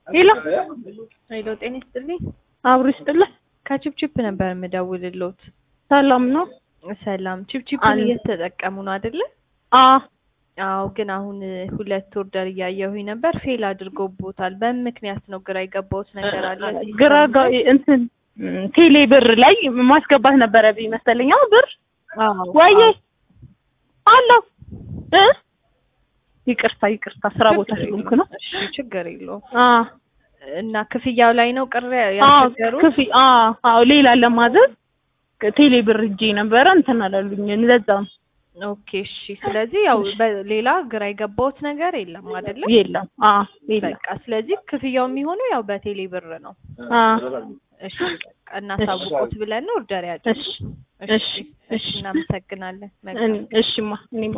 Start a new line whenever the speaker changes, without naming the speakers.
ሄሎ
ሄሎ፣ ጤና ይስጥልኝ።
አብሮ ይስጥልህ።
ከቺፕቺፕ ነበር የምደውልልዎት።
ሰላም ነው?
ሰላም። ቺፕቺፕን
አለ።
እየተጠቀሙ ነው አይደለ?
አ
አዎ፣ ግን አሁን ሁለት ኦርደር እያየሁኝ ነበር፣ ፌል አድርጎቦታል። በምን ምክንያት ነው? ግራ የገባሁት ነገር አለ።
ግራ ጋ- እንትን ም፣ ቴሌ ብር ላይ ማስገባት ነበረብኝ መሰለኝ። አዎ ብር
አዎ፣
ወይዬ
አዎ።
አለው እ ይቅርታ ይቅርታ፣ ስራ ቦታ ስለሆንኩ ነው።
እሺ፣ ችግር የለውም።
አ
እና ክፍያው ላይ ነው ቅር
አዎ
ያስቸገሩት?
ክፊ አ አዎ ሌላ ለማዘዝ ቴሌ ብር እጄ ነበረ እንትን አላሉኝ። ለዛ ነው
ኦኬ፣ እሺ። ስለዚህ ያው በሌላ ግራ የገባሁት ነገር የለም አይደለ?
የለም። አ የለም።
በቃ ስለዚህ ክፍያው የሚሆነው ያው በቴሌ ብር ነው።
አ
እሺ፣ በቃ እናሳውቁት ብለን ነው ኦርደር ያጭ
እሺ
እሺ፣
እሺ፣
እሺ፣ እናመሰግናለን። መልካም
እኔ- እሺማ እኔማ